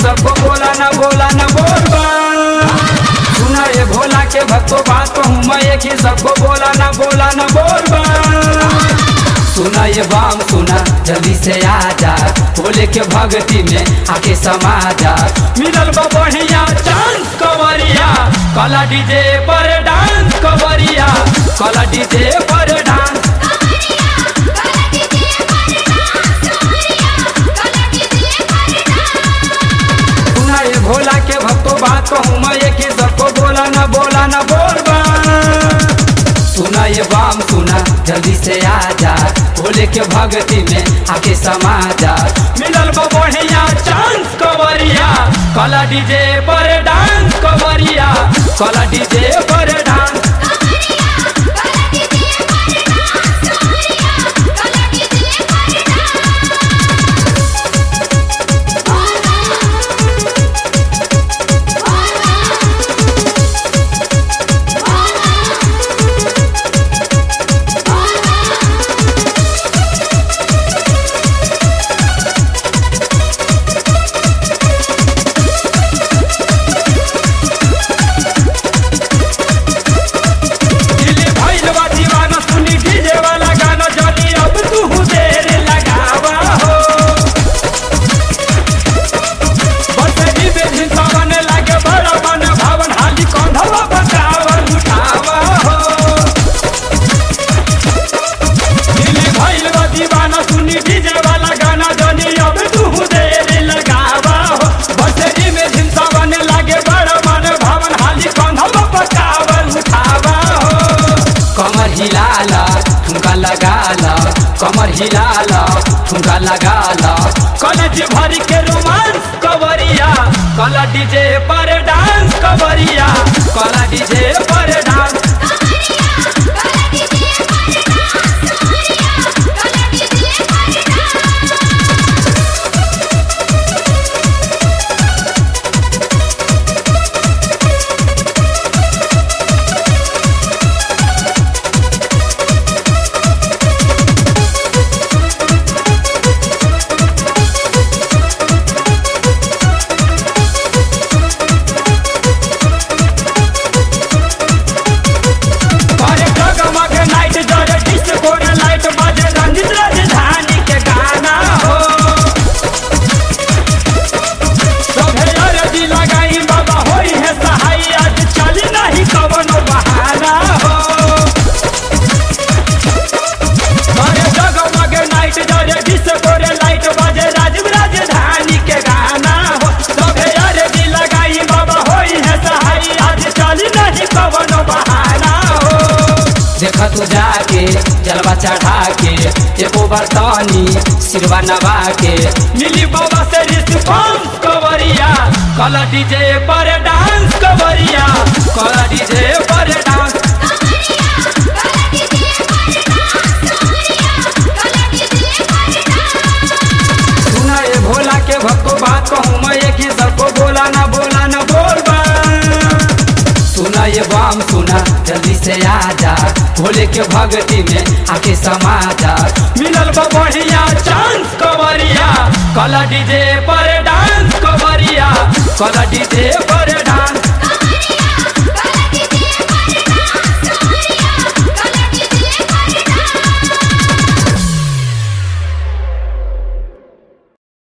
सबको बोला न बोला न बोल सुना ये भोला के भक्तों बात कहूँ मैं एक ही सबको बोला न बोला न बोल सुना ये बाम सुना जल्दी से आ जा भोले के भक्ति में आके समा जा मिलल बा बढ़िया चांस कवरिया कला डीजे पर डांस कवरिया कला डीजे पर डांस सुना ये भोला के भक्तों बात कहूँ मैं एक ही सबको बोला न बोला न बोल सुना ये बाम सुना जल्दी से आ जा भोले के भक्ति में आके समा जा मिलल बा बढ़िया चांस कवरिया कला डीजे पर डांस कवरिया कला डीजे पर डांस दिल्ली भइल बा दीवाना सुनी डीजे वाला गाना जल्दी अब तू देर लगावा हो बसरी में झिंसावन लागे बड़ा मन भावन हाली कंधवा बचावन उठावा हो दिल्ली भइल बा दीवाना सुनी डीजे वाला गाना जल्दी अब तू देर लगावा हो बसरी में झिंसावन लागे बड़ा मन भावन हाली कंधवा बचावन उठावा हो कमर हिलाला ठुमका लगाला कमर हिलाला ठुमका लगाला कॉलेज भर के रोमांस कवरिया कला डीजे पर डांस कवरिया कला डीजे पर डांस करे जगमग नाइट जरे डिस्को रे लाइट बाजे रंजित राजधानी के गाना हो सभे अरजी लगाई बाबा होई है सहाय आज चली नहीं कवनो बहाना हो करे जगमग नाइट जरे डिस्को रे लाइट बाजे राजीव राजधानी के गाना हो सभे अरजी लगाई बाबा होई है सहाय आज चली नहीं कवनो बहाना हो देखा तू जाके जलवा चढ़ा के एगो बर्तनी सिरवा नवा के मिली बाबा से रिस्पॉन्स कवरिया कला डीजे पर डांस कवरिया कला डीजे पर डांस सुना ये भोला के भक्तो बात कहूँ मैं एक ही सबको बोला ना बोला ना बोल सुना ये बाम सुना जल्दी से आ जा भोले के भक्ति में आके समा जा मिलल बा बढ़िया चांस कवरिया कला डीजे पर डांस कवरिया कला डीजे पर डांस